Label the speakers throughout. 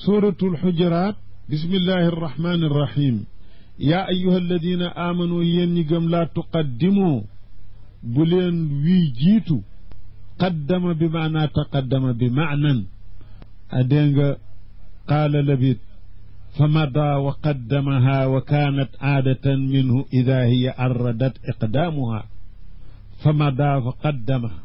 Speaker 1: suuratul xujuraat bismillahi arrahmani arrahim yaa ayuha alladina aamanu yéen ñi gëm laa tuqaddimoo bu leen wii jiitu qaddama bi maanaa taqaddama bi maanan a dégg nga qaala labid fa mada wa qaddamaha wa kaanat aadatan minhu ida hiya arradat iqdaamuha fa mada fa qaddamaha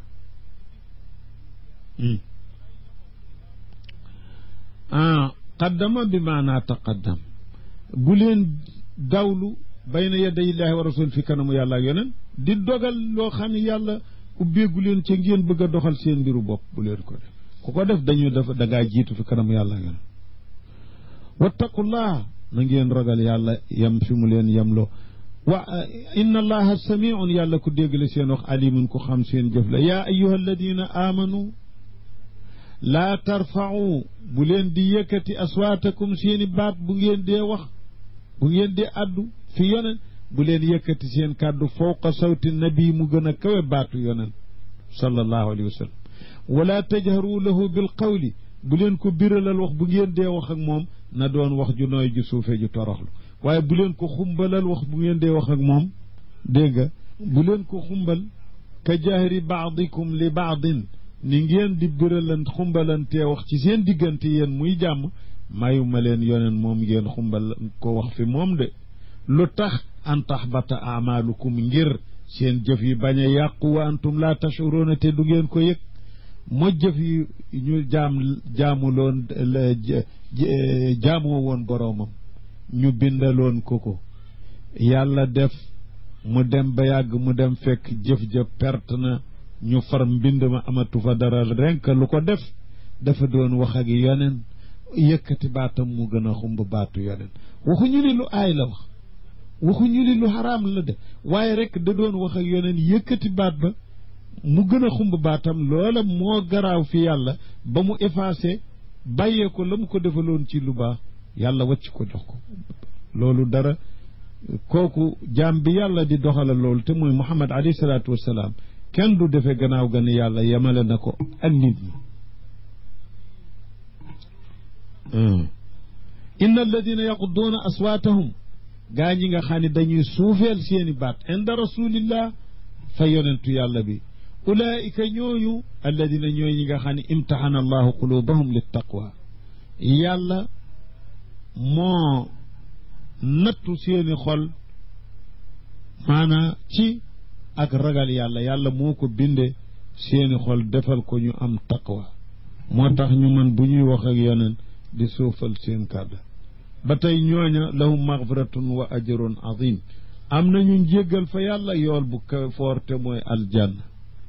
Speaker 1: ah qaddama bi maanaa taqaddam bu leen dawlu bayna yaday illaahi wa rasul fi kanamu yàlla ak yoneen di dogal loo xam ne yàlla ubbeegu leen ca ngeen bëgg a doxal seen mbiru bopp bu leen ko def ku ko def dañu def da ngaa jiitu fi kanamu yàlla ak yoneen wattaqullah na ngeen ragal yàlla yem fi mu leen yemloo wa inna allaha samiun yàlla ku dégg la seen wax alimun ku xam seen jëf la yaa ayuha alladina amanu laa tarfau bu leen di yëkkati aswaatakum seeni baat bu ngeen dee wax bu ngeen dee addu fi yonen bu leen yëkkati seen kàddu fawqa sawti nabi mu gën a kawe baatu yonen sallallahu alayhi wa sallam wala tajharu lahu bil qawli bu leen ko biralal wax bu ngeen dee wax ak moom na doon wax ju nooy ju suufe ju toroxlu waaye bu leen ko xumbalal wax bu ngeen dee wax ak moom dégg nga bu leen ko xumbal ka jahri baadikum li baadin ni ngeen di biralan xumbalantee wax ci seen diggante yéen muy jàmm mayu ma leen yoneen moom ngeen xumbal ko wax fi moom de lu tax an taxbata amaalukum ngir seen jëf yi bañ a yàqu wa antum laa tashuruuna te du ngeen ko yëg mo jëf yi ñu jaam jaamuloon jaamoo woon boroomam ñu bindaloon ko ko yàlla def mu dem ba yàgg mu dem fekk jëf ja perte na ñu far mbind ma amatu fa dara renk lu ko def dafa doon wax ak yoneen yëkkati baatam mu gën a xumb baatu yoneen waxuñu ni lu aay la wax waxuñu ni lu xaraam la def waaye rek da doon wax ak yoneen yëkkati baat ba mu gën a xumb baatam loola moo garaaw fi yàlla ba mu effacé bàyyee ko la mu ko defaloon ci lu baax yàlla wàcc ko jox ko loolu dara kooku jaam bi yàlla di doxala loolu te mooy muhammad alayhi salaatu wassalaam kenn du defe gannaaw gan yàlla yemale na ko ak nit ñi inna alladina yaqudduuna aswaatahum gaa ñi nga xam ne dañuy suufeel seeni baat inda rasulillah fa yonentu yàlla bi ulaika ñooñu alladina ñooy ñi nga xam ne imtaxana allahu qulubahum li taqwa yàlla moo nattu seeni xol maanaa ci ak ragal yàlla yàlla moo ko binde seeni xol defal ko ñu am taqwa moo tax ñu man bu ñuy wax ak yeneen di suufal seen kàddu ba tey ñooña lahum magfiratun wa ajrun azim am nañu njéggal fa yàlla yool bu ka foorte mooy aljanna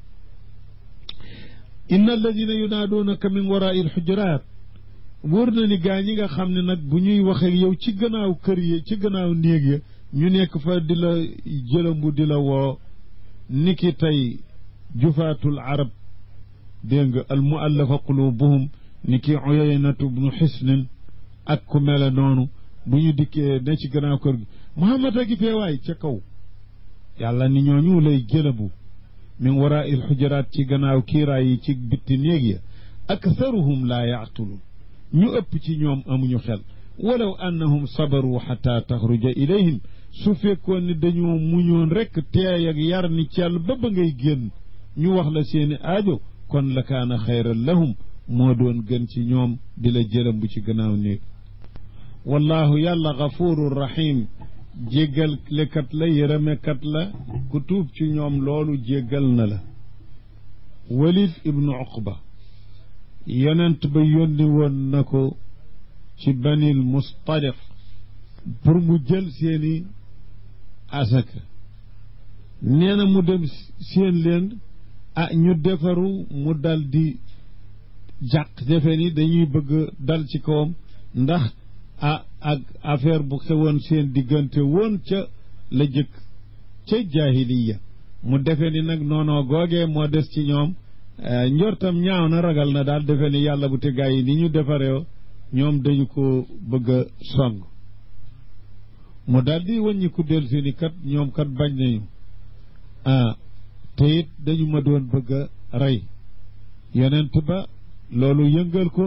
Speaker 1: inna alladina yunaaduunaka min warai alxujuraat wóor na ni gaa ñi nga xam ne nag bu ñuy wax ak yow ci gannaaw kër yi ci gannaaw néeg ya ñu nekk fa di la jëlambu di la woo niki tey jufaatul arab dégg nga al muallafa qulubuhum niki uyaynatu bnu xisnin ak ku mele noonu bu ñu dikkee ne ci gannaaw kër gi muhammad a gi fee waay ca kaw yàlla ni ñooñu lay jëlabu min waraa il xujaraat ci gannaaw kiiraay yi ci bitti néeg ya aktharuhum laa yaqtuluun ñu ëpp ci ñoom amuñu xel walaw annahum sabaru xata taxruja ilayhim su fekkoon ni dañoo muñoon rekk teey ak yar ni cell ba ba ngay génn ñu wax la seeni aajo kon la kaana xayran lahum moo doon gën ci ñoom di la jëlam bu ci gannaaw néeg wallahu yàlla gafuru rahim jéggal lekat la yërëmekat la ku tuub ci ñoom loolu jéggal na la walid ibnu uqba yonent ba yónni woon na ko ci banil mustaliq pour mu jël seeni asaka nee na mu dem seen leen ah ñu defaru mu dal di jàq defe ni dañuy bëgg dal ci kawam ndax ah ak affaire bu xewoon seen diggante woon ca la jëkk ca jaahiliya mu defe ni nag noonoo googee moo des ci ñoom njortam ñaaw na ragal na daal defe ni yàlla bu te gaa yi ni ñu defaree ñoom dañu ko bëgg a song mu daal di wàññi ku del si ni kat ñoom kat bañ nañu ah te it dañu ma doon bëgg a rey yonent ba loolu yëngal ko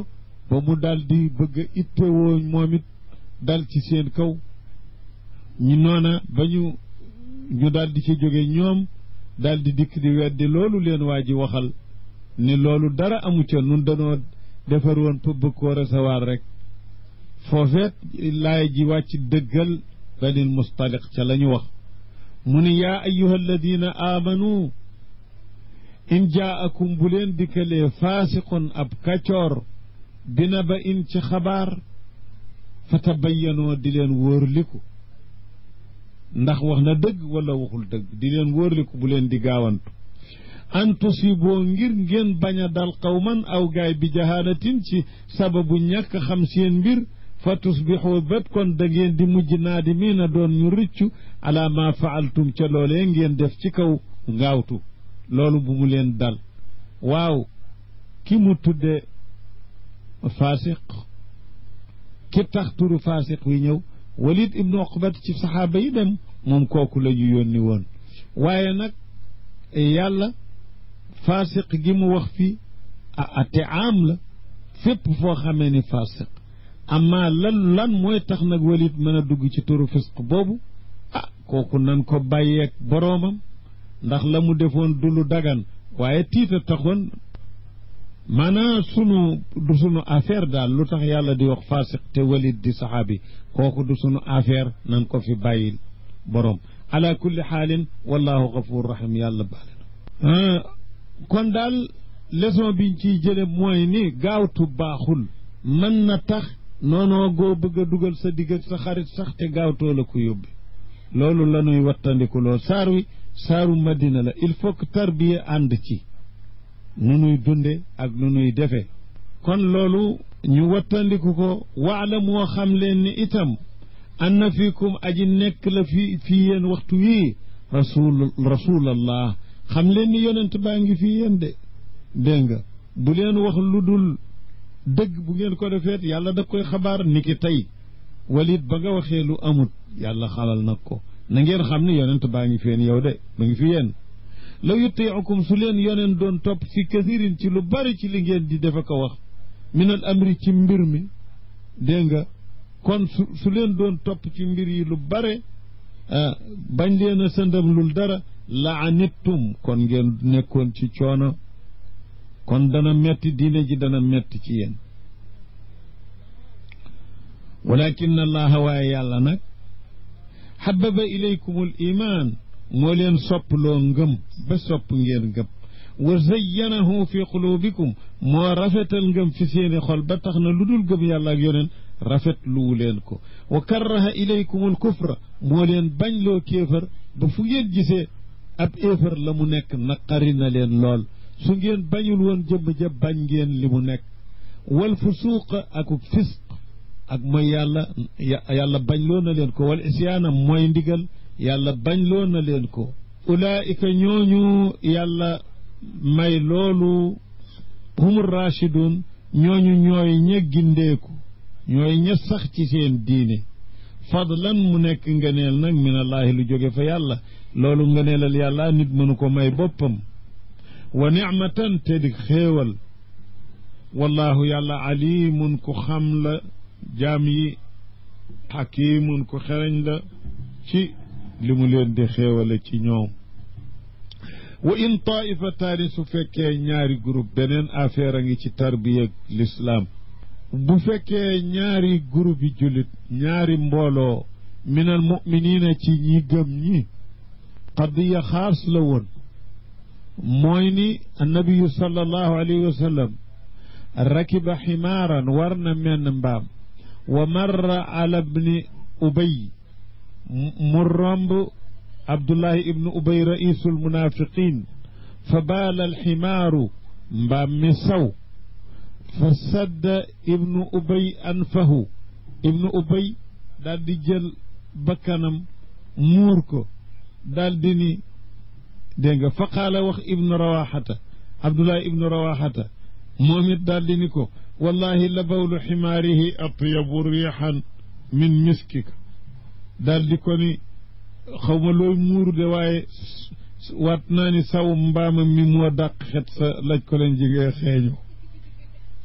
Speaker 1: ba mu dal di bëgg a ittewoo moom it dal ci seen kaw ñu noona ba ñu ñu dal di ci jóge ñoom dal di dikk di weddi loolu leen waa ji waxal ni loolu dara amu ca nun danoo defar woon pour bëgg koo recevoir rek foofeet laay ji wàcc dëggal banil mustaliq ca la ñu wax mu ni yaa ayuha alladina aamanu in jaakum bu leen dikkalee faasiqun ab kacoor bina ba in ci xabaar fa tabayyanoo di leen wóorliku ndax wax na dëgg wala waxul dëgg di leen wóorliku bu leen di gaawantu an tusiboo ngir ngeen bañ a dal qawman aw gaay bi jahaalatin ci sababu ñàkk xam seen mbir fa tusbixoo bét kon da ngeen di mujj naadimiina doon ñu rëccu ala ma faaltum ca loolee ngeen def ci kaw ngaawtu loolu bu mu leen dal waaw ki mu tudde faasiq ki tax turu faasiq wi ñëw walid ibnu oqbat ci saxaaba yi dem moom kooku la ñu yónni woon waaye nag yàlla faasiq gi mu wax fii a te am la fépp foo xamee ni faasiq amma lan lan mooy tax nag walid mën a dugg ci turu fisq boobu ah kooku nan ko bàyyeeg boroomam ndax la mu defoon du lu dagan waaye tiita taxoon maanaam sunu du sunu affaire daal lu tax yàlla di wax faasiq te walid di saxaabi kooku du sunu affaire nan ko fi bàyyil boroom ala kulli xaalin wallahu gafur rahim yàlla baale na kon daal leçon biñ ciy jële mooy ni gaawtu baaxul mën na tax noonoo goo bëgg a dugal sa digg ak sa xarit sax te gaawtoo la ko yóbbi loolu la ñuy wattandiku lool saar wi saaru madina la il faut que tarbiya ànd ci nu nuy dunde ak nu nuy defe kon loolu ñu wattandiku ko waala moo xam leen ni itam anna fiikum aji nekk la fi fii yéen waxtu wii rasul rasulallah xam leen ni yonent baa ngi fii yéen de dégg nga bu leen wax lu dul dëgg bu ngeen ko defeet yàlla da koy xabaar ni ki tey walit ba nga waxee lu amut yàlla xalal nag ko na ngeen xam ni yonent baa ngi feen yow de ba ngi fi yéen law yutiicukum su leen yonent doon topp fi kathirin ci lu bari ci li ngeen di defe ko wax min al amri ci mbir mi dégg nga kon su su leen doon topp ci mbir yi lu bare bañ leen a sëndam lul dara la anittum kon ngeen nekkoon ci coono kon dana metti diine ji dana metti ci yéen walakin allaha waaye yàlla nag xababa ilaykum al iman moo leen sopploo ngëm ba sopp ngeen ngëm wa zayyanahu fi qulubikum moo rafetal ngëm fi seeni xol ba tax na lu dul gëm yàlla ak yoneen rafet luwu leen ko wa karraha ilaykum al kufra moo leen bañ loo kéefër ba fu ngeen gisee ab éefër la mu nekk naqari na leen lool su ngeen bañul woon jëmm ja bañ ngeen li mu nekk wal fusuuqa akuk fisq ak mooy yàlla yàlla bañ loo na leen ko wal isyaana mooy ndigal yàlla bañ loo na leen ko ulaayika ñooñu yàlla may loolu humur rachidun ñooñu ñooy ña gindeeku ñooy ña sax ci seen diine fadlan mu nekk ngëneel nag min allaahi lu jóge fa yàlla loolu ngëneelal yàlla nit mënu ko may boppam wa nicmatan te di xéewal wallahu yàlla alimun ku xam la jaam yi xakimun ku xereñ la ci li mu leen di xéewale ci ñoom wa in taifataani su fekkee ñaari groupe beneen affaire a ngi ci tarbiya l'islam bu fekkee ñaari groupe yi jullit ñaari mbooloo min al muminina ci ñi gëm ñi qadiya xaas la woon mooy ni annabiyu sallallahu alayhi wa sallam rakiba ximaaran war na menn mbaam wa marra ala bni ubay mu romb abdullahi ibnu ubay raisul munafiqin fa baala alximaaru mbaam mi saw fa sadda ibnu ubay anfahu ibnu ubay daal di jël bakkanam muur ko daal di ni dégg nga fa qaala wax ibnu rawaxata abdullahi ibnu rawaxata moom it daal di ni ko wallahi la bawlu ximaarihi atyabu riixan min miskika daal di ko ni xaw ma looy muuru de waaye waat naa ni saw mbaamam mi moo dàq xet sa laj ko leen jigee xeeñu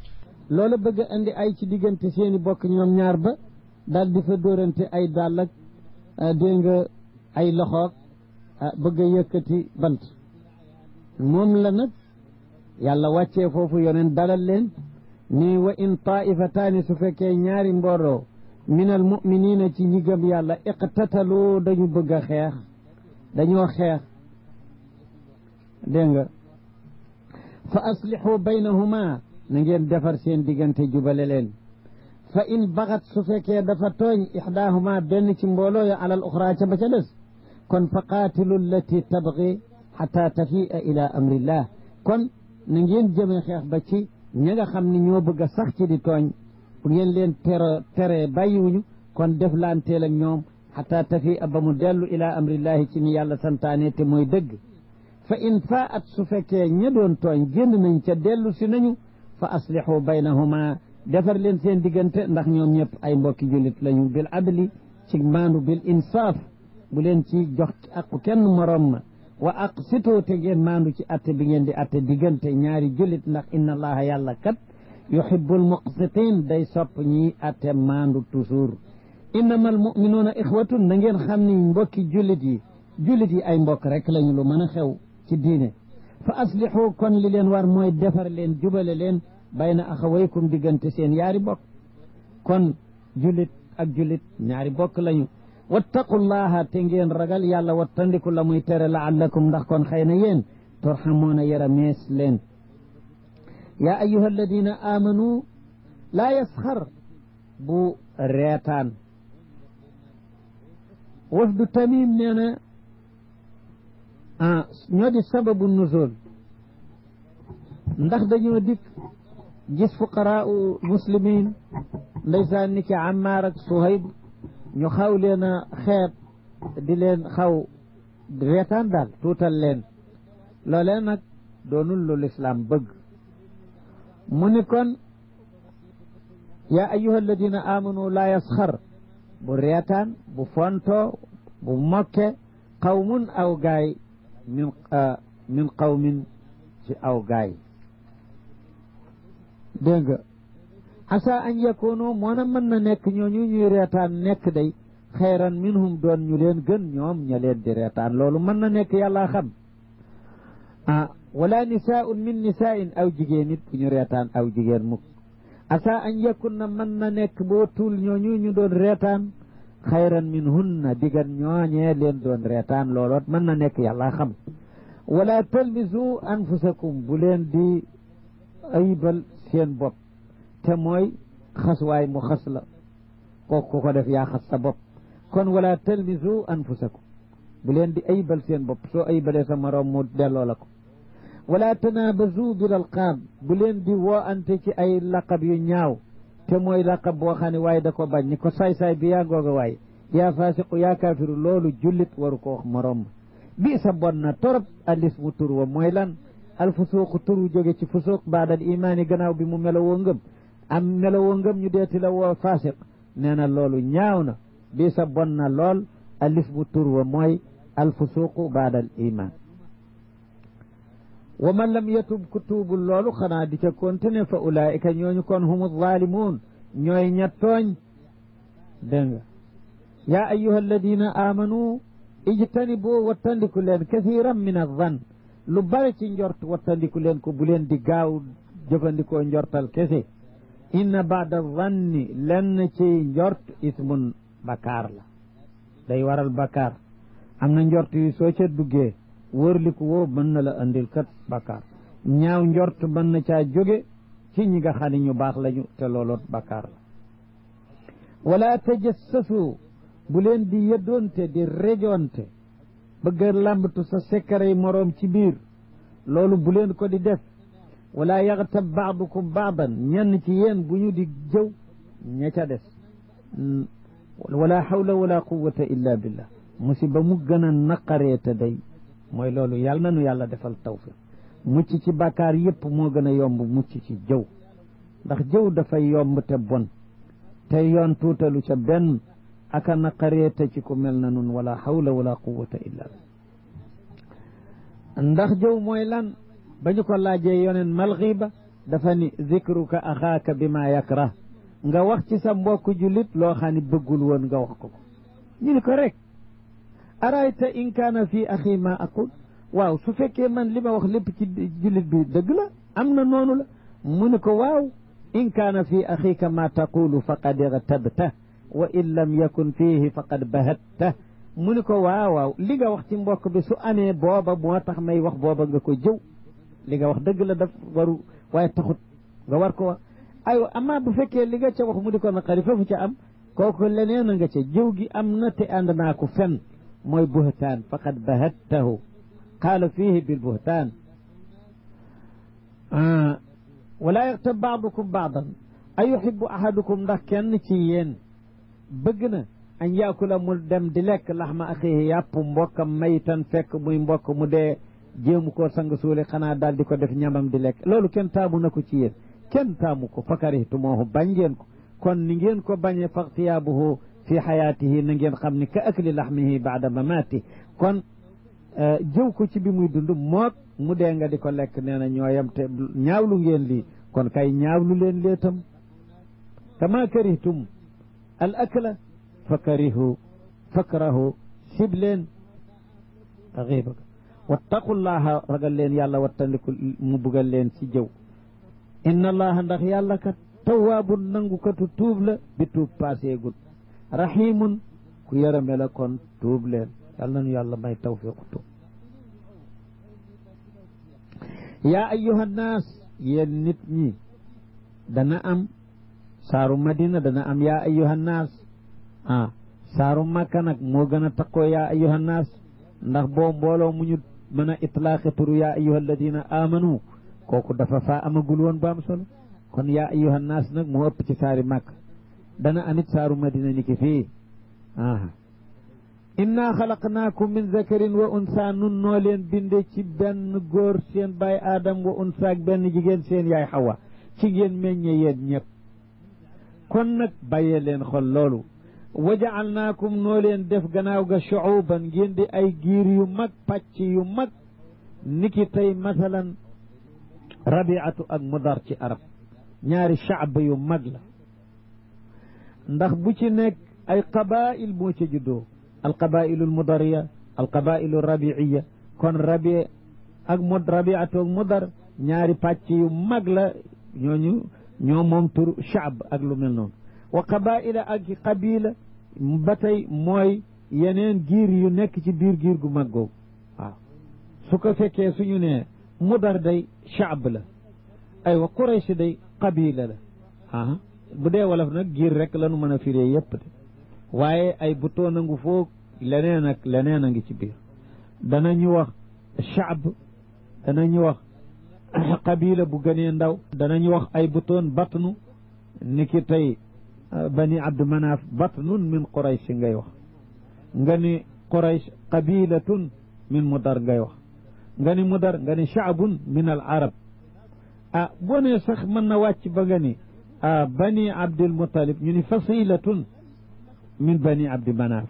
Speaker 2: loola bëgg a indi ay ci diggante seeni bokk ñoom ñaar ba daal di fa dóorante ay dàll ak dégg nga ay loxoog bëgg a yëkkati bant moom la nag yàlla wàccee foofu yoneen dalal leen ni wa in taifataani su fekkee ñaari mbooloo min al muminina ci ñi gëm yàlla iqtatalu dañu bëgg a xeex dañoo xeex dégg nga fa aslixu baynahuma na ngeen defar seen diggante jubale leen fa in baxat su fekkee dafa tooñ ixdaahuma benn ci mbooloo ya alal uxra ca ba ca des kon fa qaatilu allati tabgi xata tafi'a ila amrillah kon na ngeen jëmee xeex ba ci ña nga xam ne ñoo bëgg a sax ci di tooñ bu ngeen leen tere tere bàyyiwuñu kon def laanteel ak ñoom xata tafi'a ba mu dellu ila amrillahi ci ni yàlla santaane te mooy dëgg fa in faa at su fekkee ña doon tooñ génn nañ ca dellu si nañu fa aslixu baynahuma defar leen seen diggante ndax ñoom ñëpp ay mbokki jullit lañu bil adli ci maandu bil insaaf bu leen ci jox aqu kenn morom ma wa aqsitu te ngeen maandu ci atte bi ngeen di atte diggante ñaari jullit ndax inna allaha yàlla kat yuhibbul muqsitin day sopp ñi atte maandu toujours innama al muminuuna ixwatun na ngeen xam ni mbokki jullit yi jullit yi ay mbokk rek lañu lu mën a xew ci diine fa aslixu kon li leen war mooy defar leen jubale leen bayna axawaykum diggante seen yaari bokk kon jullit ak jullit ñaari bokk lañu wattaqullaha te ngeen ragal yàlla wattandiku la muy tere laallakum ndax kon xëy na yéen turhamuuna yara mees leen yaa ayuha alladina amanu laa yasxar bu reetaan wafdu tamim nee na ah ñoo di sababu nuzul ndax dañoo dikk gis fuqaraau muslimin ndeysaan ni ki Ammaar ak Suhayb ñu xaw leen a xeeb di leen xaw reetaan daal tuutal leen loolee nag doonul lu lislaam bëgg mu ni kon yaa ayuha alladina amanu laa yasxar bu reetaan bu fonto bu mokke qawmun aw gaay min min qawmin ci aw gaay dégg nga asa an yakunu moo na mën na nekk ñooñu ñuy reetaan nekk day xayran minhum doon ñu leen gën ñoom ña leen di reetaan loolu mën na nekk yàlla xam ah wala nisaun min nisaain aw jigéen nit bu ñu reetaan aw jigéen mukk asa an yakun na mën na nekk boo tuul ñooñu ñu doon reetaan xayran min hunna digan ñooñee leen doon reetaan looloot mën na nekk yàlla xam wala talmisu anfusakum bu leen di ayibal seen bopp te mooy xas waay mu xas la kooku ko def yaa xas sa bopp kon wala talmisu anfusakum bu leen di ayibal seen bopp soo ayibalee sa moroom mu delloo la ko wala tanabazu bil alqaab bu leen di woo ante ci ay laqab yu ñaaw te mooy laqab boo xam ne waaye da ko bañ ni ko saay-saay bi yaa ngooga waaye yaa faasiqu yaa kaafiru loolu jullit waru ko wax moroom bi sa bon na torop alismu tur wa mooy lan alfusuuqu turu jóge ci fusuuq baadal imaani gannaaw bi mu melowoo ngëm am melowoo ngëm ñu deeti la woo faasiq nee na loolu ñaaw na bi sa bon na lool alismu tur wa mooy alfusuuqu baadal imaan wa man lam yatub ku tuubul loolu xanaa di ca continuer fa ulaayika ñooñu kon humu zaalimuun ñooy ña tooñ dégg nga yaa ayuha alladina amanu ijtanibu wattandiku leen kathiran min azan lu bare ci njort wattandiku leen ko bu leen di gaaw jëfandikoo njortal kese inna baada zanni lenn ci njort ismun bakaar la day waral bakaar am na njort yi soo ca duggee wërliku woo mën na la andil kat bakaar ñaaw njort mën na caa jóge ci ñi nga xam ne ñu baax lañu te looloot bakaar la wala tajassasu bu leen di yëddoonte di rejoonte bëgg a làmbatu sa sekkarey moroom ci biir loolu bu leen ko di def wala yaxtab baadukum baadan ñenn ci yéen bu ñu di jëw ña ca des wala hawla wala quwata illa billah musiba mu gën a naqaree te day mooy loolu yàlla na nu yàlla defal tawfiq mucc ci bàkkaar yépp moo gën a yomb mucc ci jëw ndax jëw dafay yomb te bon te yoon tuutalu ca benn aka naqaree te ci ku mel na nun wala hawla wala quwata illa billah ndax jëw mooy lan ba ñu ko laajee yoneen mal xiiba dafa ni zikruka axaaka bi ma yakrah nga wax ci sa mbokk jullit loo xam ne bëggul woon nga wax ko ko ñu ni ko rek arayta in kaana fii axi ma aqul waaw su fekkee man li ma wax lépp ci jullit bi dëgg la am na noonu la mu ni ko waaw in kaana fii axiika ma taqulu faqad irtabta wa in lam yakun fiihi faqad bahatta mu ni ko waaw waaw li nga wax ci mbokk bi su amee booba moo tax may wax booba nga ko jëw li nga wax dëgg la daf waru waaye taxut nga war ko wax aywa amaa bu fekkee li nga ca wax mu di ko naqari foofu ca am kooku leneen a nga ca jëw gi am na te ànd naa ko fen mooy buhtaan faqad bahattahu qaala fiihi bil buhtaan wala yaxtab baadukum baadan a yuhibbu ahadukum ndax kenn ci yéen bëgg na an yaakula mu dem di lekk laxma axiihi yàpp mbokkam maytan fekk muy mbokk mu dee jéemu koo sang suuli xanaa daal di ko def ñamam di lekk loolu kenn taamu na ko ci yéen kenn taamu ko fakarihtumoohu bañ ngeen ko kon ni ngeen ko bañee faxtiyaabuhu fi xayaatihi na ngeen xam ni ka akli laxmihi baada mamaati kon jëw ko ci bi muy dund mook mu dee nga di ko lekk nee na ñooyam te ñaawlu ngeen lii kon kay ñaawlu leen leetam kama karihtum al akla fa karihu fakrahu sib leen xiiba wattaqullaha ragal leen yàlla wattandiku mu bugal leen ci jëw inna allaha ndax yàlla kat tawaabun nangukatu tuub la bi tuub paaseegul rahimun ku yërëme la kon tuub leen yàlla nanu yàlla may tawfiqu tuub yaa ayyuha nnaas yéen nit ñi dana am saaru madina dana am yaa ayyuha nnaas ah saaru makka nag moo gën a takkoo yaa ayyuha nnaas ndax boo mbooloo mu ñu mën a itlaaqe turu yaa ayyuha alladina amanu kooku dafa faa amagul woon ba am solo kon yaa ayyuha nnaas nag moo ëpp ci saari makka dana amit saaru madina ni ki fii aha inna xalaqnaakum min zakarin wa unsa nun noo leen binde ci benn góor seen baay aadam wa unsa ak benn jigéen seen yaay xawa ci ngeen meññe yéen ñëpp kon nag bàyyee leen xol loolu wa jaalnaakum noo leen def gannaaw ga shuuban ngeen di ay giir yu mag pàcc yu mag niki tey masalan rabiatu ak mudar ci arab ñaari shaab yu mag la ndax bu ci nekk ay qabail moo ca juddoo alqabailu almudariya alqabailu alrabiiya kon rabi ak mud rabiatu ak mudar ñaari pàcc yu mag la ñooñu ñoo moom tur shaab ak lu mel noonu wa qabaila ak qabila ba tey mooy yeneen giir yu nekk ci biir giir gu mag googu waaw su ko fekkee suñu ne mudar day shaab la aywa quraysh day qabila la aa bu dee wolof nag giir rek lanu mën a firee yépp de waaye ay butoon a ngu foog leneen ak leneen a ngi ci biir danañu wax shaab danañu wax qabila bu gënee ndaw danañu wax ay butoon batnu ni ki tey bani abdu manaaf batnun min quraysh ngay wax nga ni quraysh qabilatun min mudar ngay wax nga ni mudar nga ni shaabun min al arab ah boo nee sax mën na wàcc ba nga ni ah bani abdul mutalib ñu ni fasilatun min bani abdi manaaf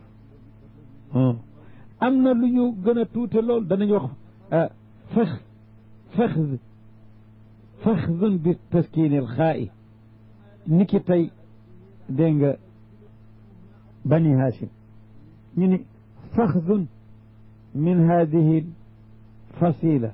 Speaker 2: am na lu ñu gën a tuute lool danañ wax fex fexd fexdun bi taskiinil xaa'i ni ki tey dégg nga bani hashim ñu ni faxdun min hadihi fasila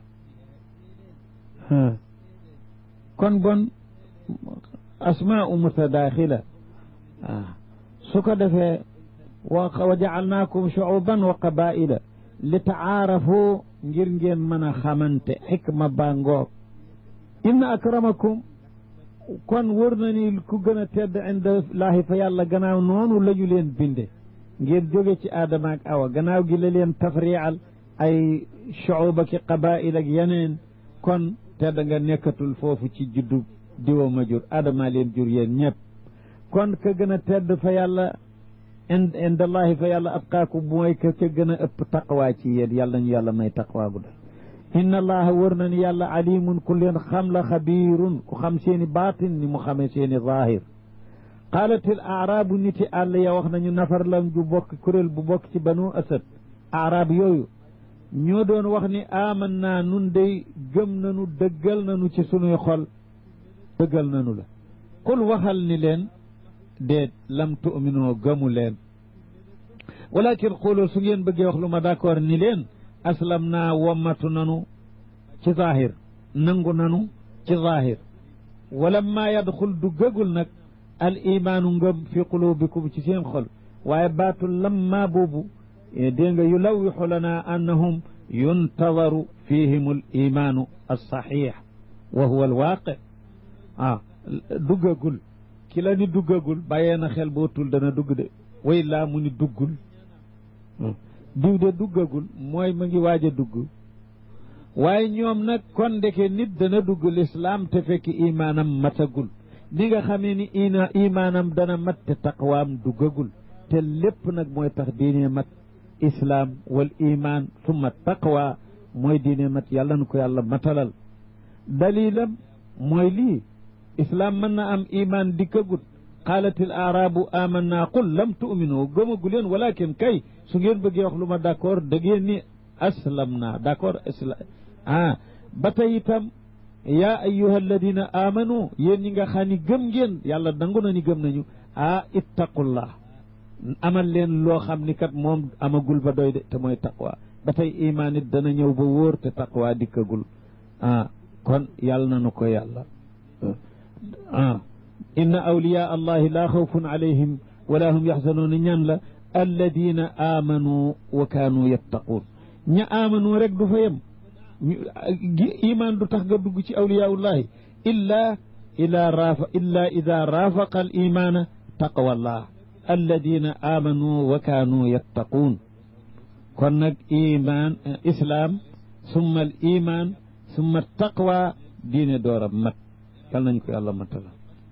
Speaker 2: kon bon asmaau mutadaaxila su ko defee wa jacalnaakum shucuban wa qabaila li tacaarafu ngir ngeen mën a xamante xikma baa ngoog inna akramakum kon wër na ni ku gën a tedd inda laahi fa yàlla gannaaw noonu la ñu leen binde ngeen jóge ci aadama ak awa gannaaw gi la leen tafrial ay shucuba ki qabail ak yeneen kon tedd nga nekkatul foofu ci juddu diwa ma jur aadama leen jur yéen ñëpp kon ka gën a tedd fa yàlla inda allahi fa yàlla atqaakum mooy ka ca gën a ëpp taqwaa ci yéen yàlla ñu yàlla may taqwaa gu dal inna allaha wër na ni yàlla alimun ku leen xam la xabiirun ku xam seeni baatin ni mu xamee seeni zaahir qaalatil aaraabu niti àll ya wax nañu nafar lan ju bokk kuréel bu bokk ci banu asad aaraab yooyu ñoo doon wax ni aman naa nun day gëm nanu dëggal nanu ci sunuy xol
Speaker 1: dëggal nanu la qul waxal ni leen déet lam tu'minoo gëmu leen walakin xooloo su ngeen bëggee wax lu ma d'accord ni leen aslam naa wommatu nanu ci zahir nangu nanu ci zahir wala maa yadxul du gëgul nag al imaanu ngëm fi qulubikum ci seen xol waaye baatul lamma boobu dégg nga yulawixu lana annahum yuntadaru fihim al imaanu alsaxix wa huwa alwaaqi ah duggagul ki la ni duggagul bàyyee na xel bootul dana dugg de way laa mu ni duggul diw de duggagul mooy ma ngi waaj a dugg waaye ñoom nag kon ndeke nit dana dugg lislaam te fekk imaanam matagul ni nga xamee ni ina imaanam dana mat te taqwaam duggagul te lépp nag mooy tax diine mat islaam wal iman summa taqwa mooy diine mat yàlla na ko yàlla matalal dalilam mooy lii islaam mën na am iman dikkagut qaalat il aarabu amanna qul lam tu'minu gëmagu leen walakin kay su ngeen bëggee wax lu ma d'accord da ngeen ni aslam naa d'accord islam ah ba tey itam yaa ayyuha alladina amanu yéen ñi nga xam ni gëm ngeen yàlla nangu na ni gëm nañu ah ittaqullah amal leen loo xam ni kat moom amagul ba doy de te mooy taqwa ba tey imaan it dana ñëw ba wóor te taqwa dikkagul ah kon yàlla na nu ko yàlla ah inna awliya allahi laa xawfun alayhim wala hum yaxzanuuna ñan la alladina amanu wa kaanu yattaquun ña amanu rek du fa yem iman du tax nga dugg ci awliyaullahi illa ila rafa illa ida rafaqa al imana taqwallah alladina amanu wa kaanu yattaquun kon nag iman islam summa al iman summa taqwa diine dooram mat yal nañ ko yàlla matala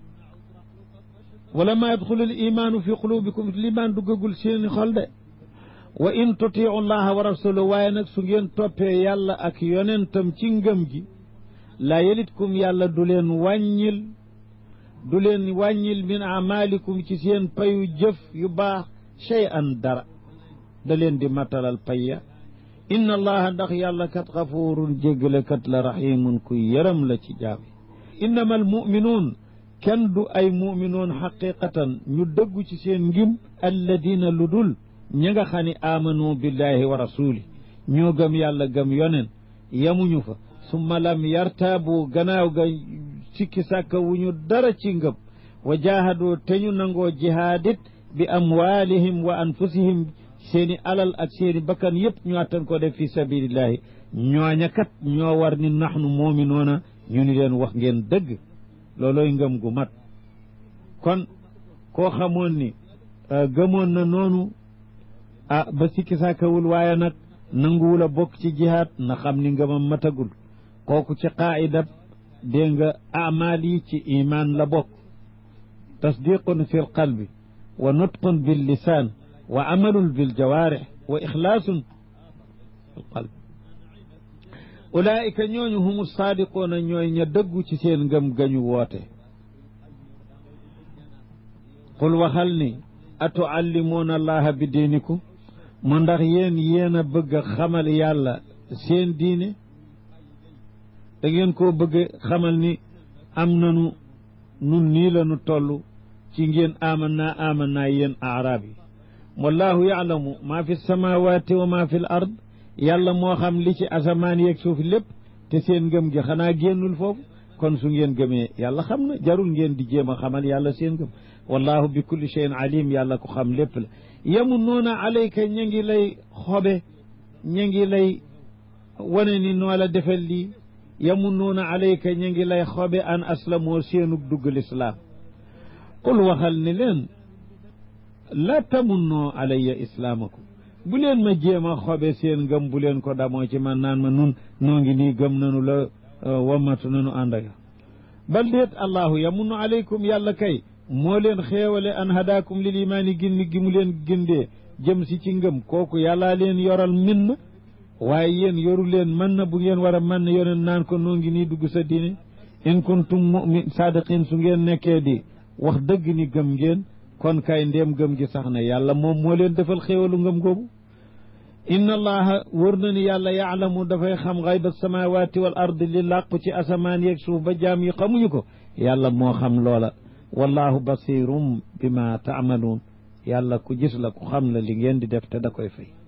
Speaker 1: wala ma yadxulu al imanu fi qulubikum liman duggagul seeni xol de wa in tutiu llaha wa rasulahu waaye nag su ngeen toppee yàlla ak yonentam ci ngëm gi laa yelitkum yàlla du leen wàññil du leen wàññil min amalikum ci seen payu jëf yu baax chey an dara da leen di matalal payya inna allaha ndax yàlla kat xafuurun jéggalekat la rahimun ku yërëm la ci jaam yi innama almuminuun kenn du ay muminuun xaqiqatan ñu dëggu ci seen ngim alladina lu dul ñi nga xam ne amanu billahi wa rasuli ñoo gëm yàlla gëm yonen yamuñu fa summa lam yartaabu gannaaw ga sikki sàkka wu ñu dara ci ngëm wa jaahadoo te ñu nangoo jihaadit bi amwaalihim wa anfusihim seeni alal ak seeni bakkan yëpp ñu attan ko def fi sabilillahi ñooña kat ñoo war ni naxnu moominoona ñu ni leen wax ngeen dëgg loolooy ngëm gu mat kon koo xamoon ni gëmoon na noonu ah ba sikki sàkkawul waaye nag nanguwul a bokk ci jihaad na xam ni ngëmam matagul kooku ci qaida dégg nga amaal yi ci iman la bokk tasdiqun fi l qalbi wa nutqun bil lisaan wa amalun bil jawaarix wa ixlaasun fi l qalbi ulaayika ñooñu humu saadiquuna ñooy ña dëggu ci seen ngëm gañu woote qul waxal ni atuallimuuna allaha bi diinikum mu ndax yéen yéen a bëgg a xamal yàlla seen diine da ngeen koo bëgg xamal ni am nanu nun nii la nu toll ci ngeen aman naa aman naa yéen aaraab yi wallahu yaalamu maa fi samawati wa maa fi l ard yàlla moo xam li ci asamaan yeeg suuf lépp te seen ngëm gi xanaa génnul foofu kon su ngeen gëmee yàlla xam na jarul ngeen di jéem a xamal yàlla seen ngëm wallahu bi kulli cheyin alim yàlla ko xam lépp la yamunnuuna alayka ña ngi lay xobe ña ngi lay wane ni noo la defel lii yamunnuuna alayka ña ngi lay xobe an aslamoo seenug dugg lislaam qul waxal ni leen la tamunnoo alayya islaamakum bu leen ma jéem a xobe seen ngëm bu leen ko damoo ci man naan ma nun noo ngi nii gëm nanu la wammatu nanu ànd ak bal déet allahu yamunnu alaykum yàlla kay moo leen xeewale an hadaakum lil imaani gindi gi mu leen gindee jëm si ci ngëm kooku yàllaa leen yoral min na waaye yéen yoru leen mën na bu ngeen war a mën na yoneen naan ko noo ngi nii dugg sa diine in kuntum mumin saadiqin su ngeen nekkee di wax dëgg ni gëm ngeen kon kay ndéem gëm gi sax na yàlla moom moo leen defal xéewalu ngëm googu inna allaha wër na ni yàlla yaalamu dafay xam xayba samawati wal ard li làqu ci asamaan yeeg suuf ba jaam yi xamuñu ko
Speaker 2: yàlla moo xam loola wallahu basirum bima taamaluun yàlla ku gis la ku xam la li ngeen di def te da koy fay